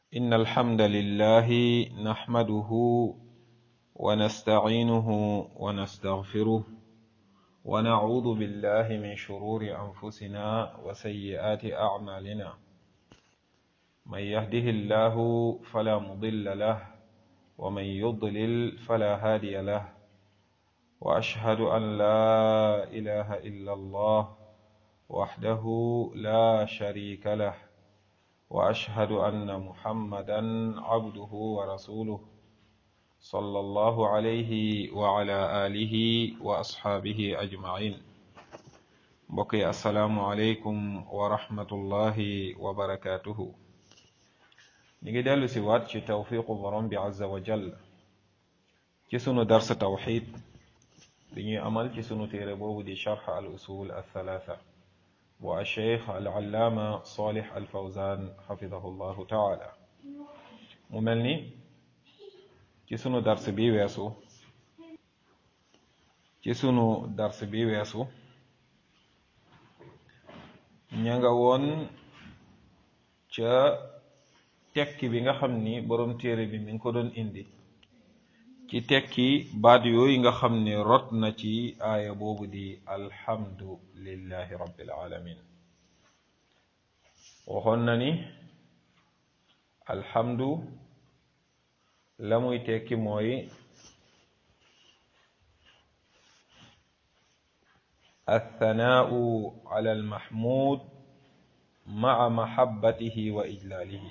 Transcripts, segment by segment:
إن الحمد لله نحمده ونستعينه ونستغفره ونعوذ بالله من شرور أنفسنا وسيئات أعمالنا من يهده الله فلا مضل له ومن يضلل فلا هادي له وأشهد أن لا إله إلا الله وحده لا شريك له واشهد ان محمدا عبده ورسوله صلى الله عليه وعلى اله واصحابه اجمعين بقي السلام عليكم ورحمه الله وبركاته نيجي دالو سي وات ci توفيق borom bi azza wa jall ci sunu dars tawhid bi ñuy amal ci sunu téere boobu di sharh al usul al thalatha والشيخ العلامة صالح الفوزان حفظه الله تعالى mu mel ni ci sunu dars bi weesu ci sunu dars bi weesu ña nga woon ca tekki bi nga xam ni borom téere bi mi ngi ko doon indi ci tekki baat yooyu nga xam ne rot na ci aaya boobu di alhamdu lillahi rabbil alamin waxoon na ni alhamdu la muy tekki mooy althanaau ala almahmud maa mahabbatihi wa ijlaalihi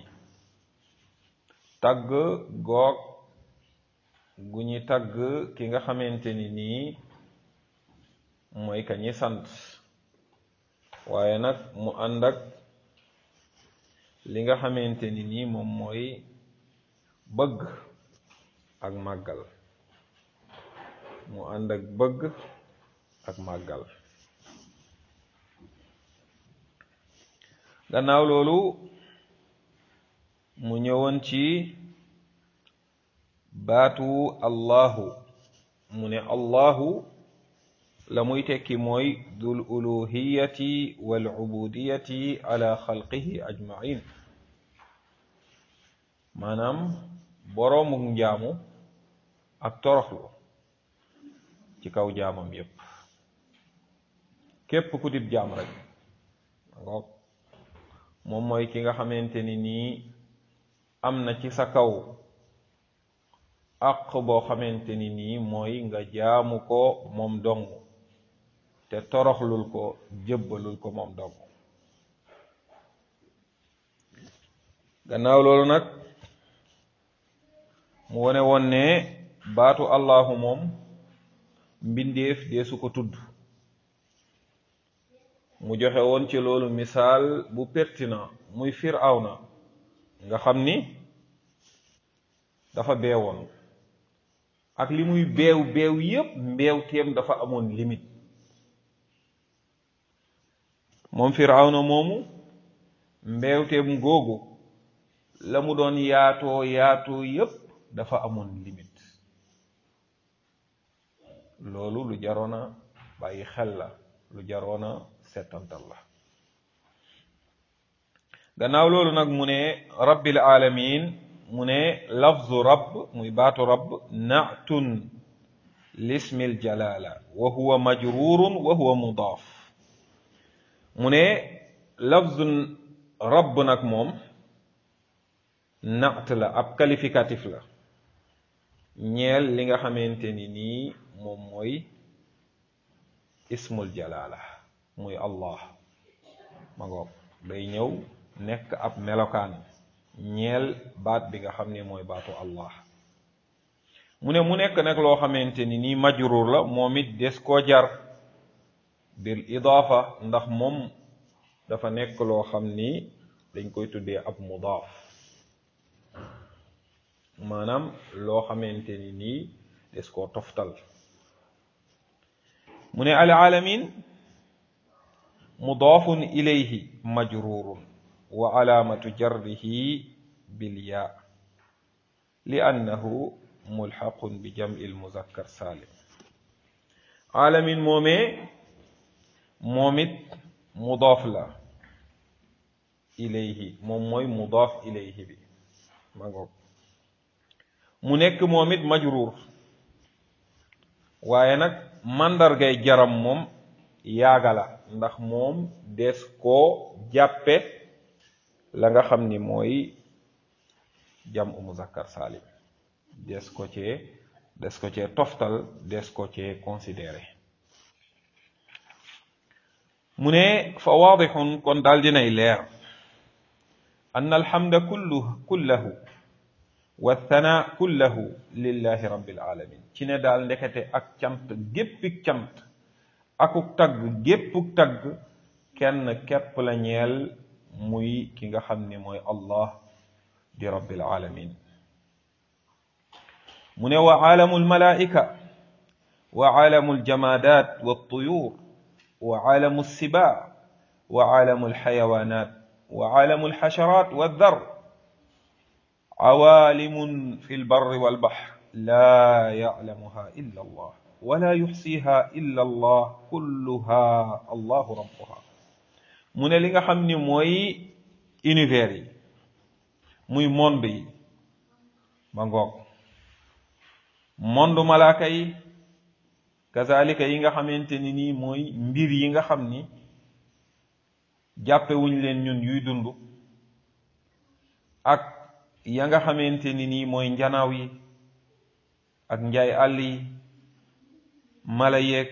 tagg goog gu ñi tagg ki nga xamante ni nii mooy ka ñi sant waaye nag mu ànd ak li nga xamante ni nii moom mooy bëgg ak màggal mu ànd ak bëgg ak màggal gannaaw loolu mu ñëwoon ci baatu allahu mu ne allahu la muy tekki mooy dul uluhiyati wal ubudiyati ala xalqihi ajmain maanaam boroomuk njaamu ak toroxlu ci kaw jaamam yépp képp ku dib jaam rek ngoog moom mooy ki nga xamante ni nii am na ci sa kaw àq boo xamante ni nii mooy nga jaamu ko moom dong te toroxlul ko jëbbalul ko moom dong gannaaw loolu nag mu wone woon ne baatu allahu moom mbindeef deesu ko tudd mu joxe woon ci loolu misaal bu pertinent muy firawna nga xam ni dafa beewoon ak li muy beew beew yépp mbeew teem dafa amoon limite moom firawna moomu mbeew teem googu la mu doon yaatoo yaatoo yépp dafa amoon limite loolu lu jaroona bàyyi xel la lu jaroona settantal la gannaaw loolu nag mu ne rabbil alamin mu ne lafzu rabb muy baatu rabb naatun lismil jalala wa huwa majrurun wa huwa mudaaf mu ne lafzu rabb nag moom naat la ab qualificatif la ñeel li nga xamante ni nii moom mooy ismul jalala muy allah ma ngoog day ñëw nekk ab melokaan ñeel baat bi nga xam ne mooy baatu allah mu ne mu nekk nag loo xamante ni nii majruur la moom it des koo jar bil idaafa ndax moom dafa nekk loo xam ni dañ koy tuddee ab mudaaf maanaam loo xamante ni nii des koo toftal mu ne al alamin mudaafun ilayhi majruurun wa alaamatu jarrihi bilyaa li annahu mulxaqun bi jam'i lmuzakkar saalim alamin moomee moom it mudaaf la ilayhi moom mooy mudaaf ilayhi bi ma ngoog mu nekk moom it majruur waaye nag màndargay jaram moom yaaga la ndax moom des koo jàppe la nga xam ni mooy jam u muzakkar salim des ko cee des ko cee toftal des ko cee considéré mu ne fa waadixun kon daal dinay leer an alhamda kullu kullahu wa thana kullahu lillahi rabbil alamin ci ne daal ndekete ak cant géppik cant akuk tagg géppuk tagg kenn képp la ñeel muy ki nga xam ni mooy allah di rabbil alamin mu ne wa aalamu almalaika wa aalamu aljamadat waltuyur wa aalamu alsiba wa aalamu alxayawanat wa aalamu alxasharat waldar عوالم في البر والبحر لا يعلمها إلا الله ولا يحصيها إلا الله كلها الله ربها mu ne li nga xam ni mooy univers yi muy monde yi ba ngoog monde malaaka yi kazalika yi nga xamante ni nii mooy mbir yi nga xam ni jàppewuñ leen ñun yuy dund ak ya nga xamante ni nii mooy njanaaw yi ak njaay àll yi mala yeeg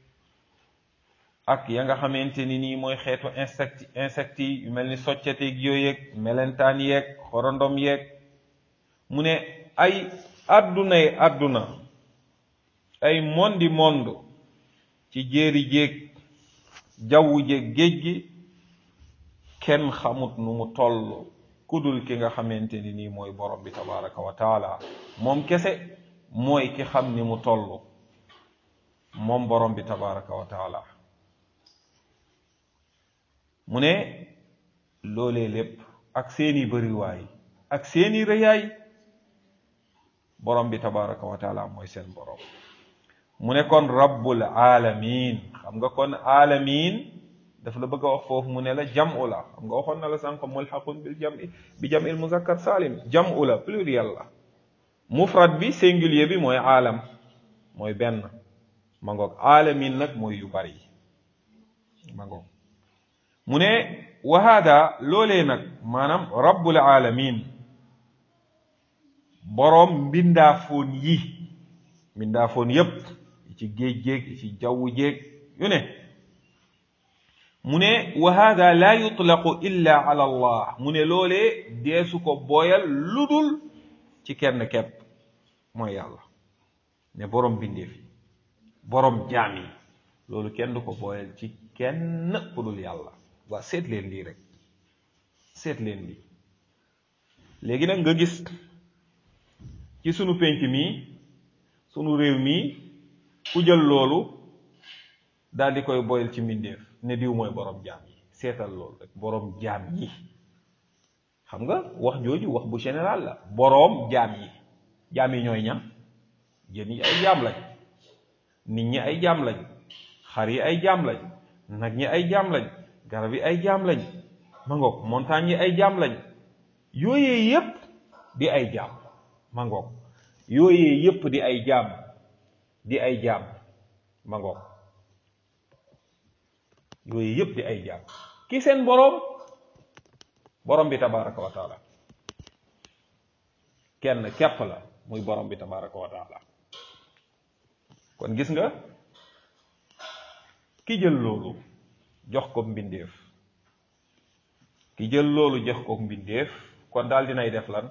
ak ya nga xamante ni nii mooy xeetu insecte insectes yi yu mel ni soccateeg yooyu yeeg melentaan yeeg xorondom yeeg mu ne ay àddunay àdduna ay mondi monde ci jéeri jéeg jawwu jéeg géej gi kenn xamut nu mu toll kudul ki nga xamante ni nii mooy borom bi tabaraka wa taala moom kese mooy ki xam ni mu toll moom borom bi tabaraka wa taala mu ne loolee lépp ak seeni bëriwaay ak seeni rëyaay borom bi tabaraka wa taala mooy seen borom mu ne kon rabbul alamin xam nga kon alamin daf la bëgg a wax foofu mu ne la jam'u la xam nga waxoon na la sànq mulhaqun bil jam'i bi jam'il muzakkar salim jam'u la pluriel la mufrad bi singulier bi mooy aalam mooy benn ma ngoog aalamin nag mooy yu bari ma ngoog mu ne wa hada loolee nag maanaam rabbul alamin boroom mbindaafoon yi mbindaafoon yépp ci géej géeg ci jaww jéeg yu ne mu ne wa hada la yutlaqu illa ala allah mu ne loolee deesu ko booyal ludul ci kenn kepp mooy yàlla ne boroom bindeef yi boroom jaam yi loolu kenn du ko booyal ci kenn ku dul yàlla waa seet leen lii rek seet leen lii léegi nag nga gis ci sunu pénc mii sunu réew mii ku jël loolu daal di koy boyal ci mbindeef ne diw mooy borom jaam yi seetal loolu rek borom jaam yi xam nga wax jooju wax bu général la boroom jaam yi jaam yi ñooy ñan jën yi ay jaam lañ nit ñi ay jaam lañ xar yi ay jaam lañ nag ñi ay jaam lañ garab yi ay jaam lañ ma ngoog montagne yi ay jaam lañ yooyee yépp di ay jaam ma ngoog yooyee yépp di ay jaam di ay jaam ma ngoog yooyu yëpp di ay jaam ki seen boroom boroom bi tabaraka wa taala kenn képp la muy boroom bi tabaraka wa taala kon gis nga ki jël loolu jox ko mbindeef ki jël loolu jox ko mbindeef kon daal dinay def lan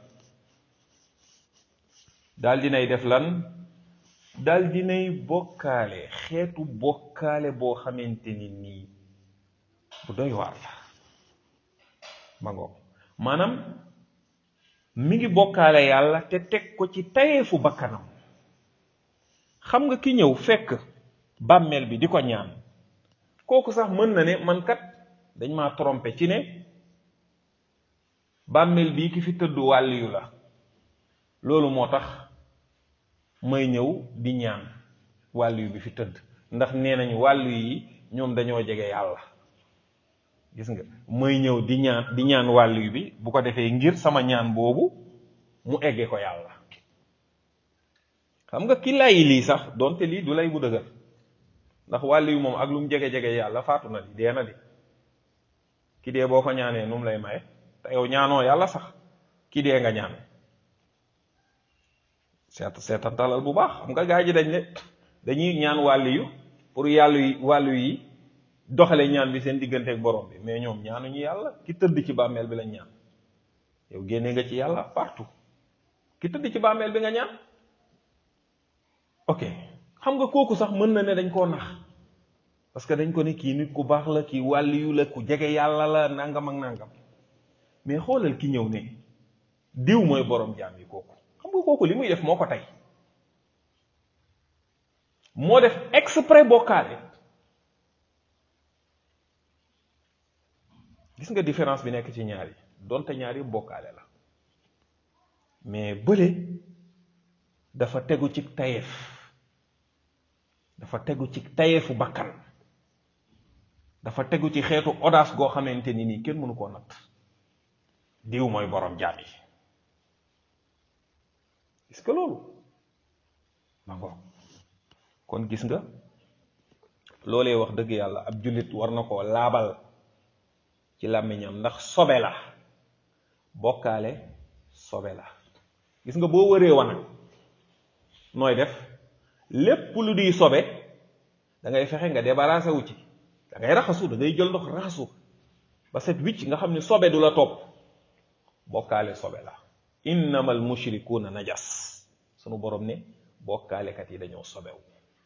daal dinay def lan daal dinay bokkaale xeetu bokkaale boo xamante ni nii bu doy waar la ma ngoog maanaam mi ngi bokkaale yàlla te teg ko ci tayeefu bakkanam xam nga ki ñëw fekk bàmmeel bi di ko ñaan kooku sax mën na ne man kat dañ maa trompé ci ne bàmmeel bii ki fi tëdd wàlliyu la loolu moo tax may ñëw di ñaan wàlliyu bi fi tëdd ndax nee nañ wàllu yi ñoom dañoo jege yàlla gis nga may ñëw di ñaan di ñaan wàllu bi bu ko defee ngir sama ñaan boobu mu egge ko yàlla xam nga ki lay lii sax donte lii du lay bu dëgër ndax wàll yu moom ak lu mu jege-jege yàlla faatu na di dee na di ki dee boo ko ñaanee nu mu lay maye te yow ñaanoo yàlla sax ki dee nga ñaan seet seetantalal bu baax xam nga gaa ji dañ ne dañuy ñaan wàll yu pour yàllu yi wàllu yi doxale ñaan bi seen diggante ak borom bi mais ñoom ñaanuñu yàlla ki tëdd ci bàmmeel bi lañ ñaan yow génne nga ci yàlla partout ki tëdd ci bàmmeel bi nga ñaan ok xam nga kooku sax mën na ne dañ koo nax parce que dañ ko ne kii nit ku baax la kii wàlliyu la ku jege yàlla la nangam ak nangam mais xoolal ki ñëw ne diw mooy borom jaam yi kooku xam nga kooku li muy def moo ko tey moo def exprès bokkaale gis nga différence bi nekk ci ñaar yi donte ñaar yi bokkaale la mais bële dafa tegu ci tayeef dafa tegu ci tayeefu bakkan dafa tegu ci xeetu audace goo xamante ni nii kenn mënu koo natt diw mooy borom jaam yi gis nga loolu ma ngoog kon gis nga loolee wax dëgg yàlla ab jullit war na koo laabal ci làmmiñam ndax sobe la bokkaale sobe la gis nga boo wëree wanag nooy def lépp lu di sobe da ngay fexe nga débarrassé wu ci da ngay raxasu da ngay jël ndox raxasu ba set wicc nga xam ne sobe du la topp bokkaale sobe la innamal mushrikuuna najas sunu borom ne bokkaalekat yi dañoo sobewu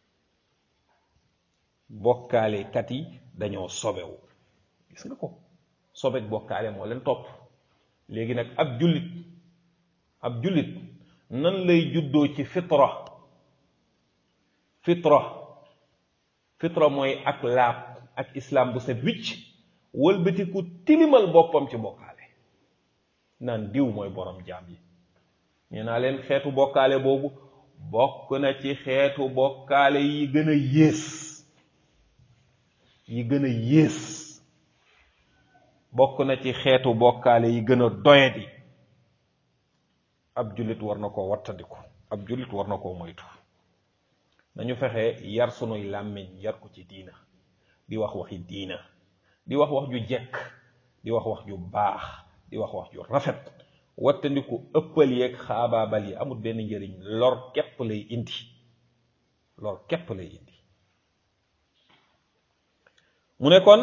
bokkaalekat yi dañoo sobewu gis nga ko sobek bokkaale moo leen topp léegi nag ab jullit ab jullit nan lay juddoo ci fitra fitra fitra mooy ak laab ak islam bu set wicc wëlbatiku tilimal boppam ci bokkaale naan diw mooy borom jaam yi nee naa leen xeetu bokkaale boobu bokk na ci xeetu bokkaale yi gën a yées yi gën a yées bokk na ci xeetu bokkaale yi gën a doyadi ab jullit war na koo wattandiku ab jullit war na koo moytu nañu fexe yar sunuy làmmiñ yar ko ci diina di wax waxi diina di wax wax ju jekk di wax wax ju baax di wax wax ju rafet wattandiku ëppal yeeg xaabaabal yi amul benn njëriñ lor képp lay indi lor képp lay indi mu ne kon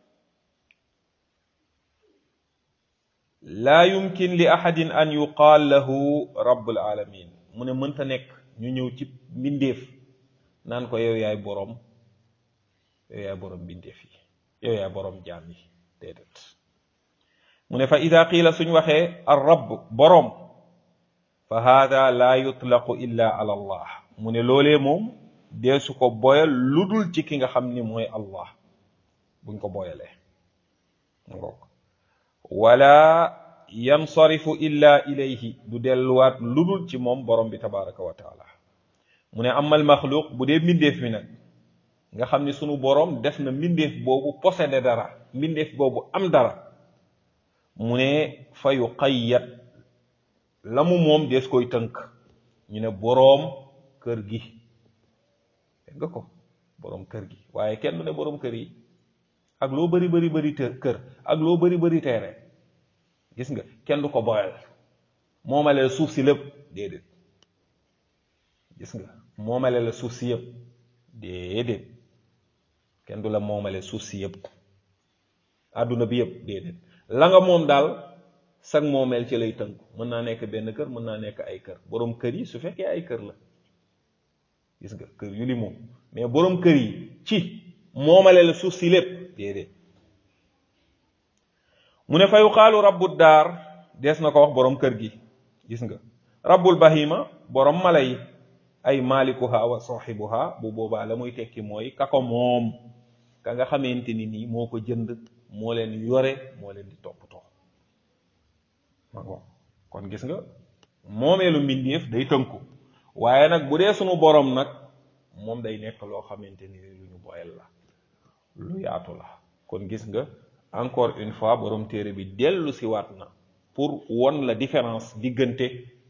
laa yumkin li ahadin an yuqaal lahu rabbul alamin mu ne mënta nekk ñu ñëw ci mbindeef naan ko yow yaay boroom yow yaay boroom mbindeef yi yow yaay boroom jaam yi déedéet mu ne fa ida qiila suñ waxee ar rabb boroom fa haada laa yutlaqu illa ala allah mu ne loolee moom deesu ko boyal lu dul ci ki nga xam ni mooy allah buñ ko boyalee ngoog wala yansarifu illa ilayhi du delluwaat lu dul ci moom borom bi tabaraka wa taala mu ne amal maxluuq bu dee mbindeef mi nag nga xam ni sunu borom def na mbindeef boobu possédé dara mbindeef boobu am dara mu ne fa yuqayyad la mu moom dees koy tënk ñu ne boroom kër gi dégg nga ko boroom kër gi waaye kenn du ne boroom kër yi ak loo bari bari bari kër ak loo bari bari teere gis nga kenn du ko boyal moomale la suuf si lépp déedéet gis nga moomale la suuf si yëpp déedéet kenn du la moomale suuf si yëpp àdduna bi yëpp déedéet la nga moom daal sag moomeel ci lay tënku mën naa nekk benn kër mën naa nekk ay kër boroom kër yi su fekkee ay kër la gis nga kër yu li moom mais boroom kër yi ci moomale la suuf si lépp déedéet mu ne fa yuqaalu rabbu daar dees na ko wax boroom kër gi gis nga rabbul bahima boroom mala yi ay malikuha wa sahibuha bu boobaa la muy tekki mooy ka ko moom ka nga xamante ni nii moo ko jënd moo leen yore moo leen di toppatoo ma ngo kon gis nga moomeelu mbindeef day tënku waaye nag bu dee sunu boroom nag moom day nekk loo xamante ni lu ñu boyal la lu yaatu la kon gis nga encore une fois borom téere bi dellu si waat na pour won la différence diggante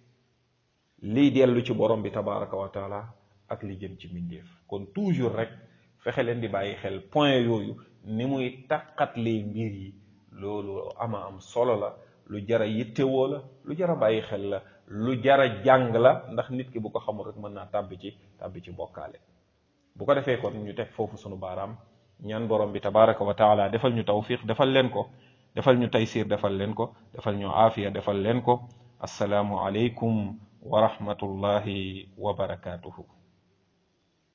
liy dellu ci borom bi tabaraka wa taala ak li jëm ci mbindeef kon toujours rek fexe leen di bàyyi xel point yooyu ni muy taqatlee mbir yi loolu ama am solo la lu jara yittewoo la lu jara bàyyi xel la lu jara jàng la ndax nit ki bu ko xamul rek mën naa tàbbi ci tàbbi ci bokkaale bu ko defee kon ñu teg foofu sunu baaraam ñaan borom bi tabaraka wa taala defal ñu tawfiq defal leen ko defal ñu taysir defal leen ko defal ñu aafiya defal leen ko assalaamu aleykum wa rahmatullahi wa barakatuhu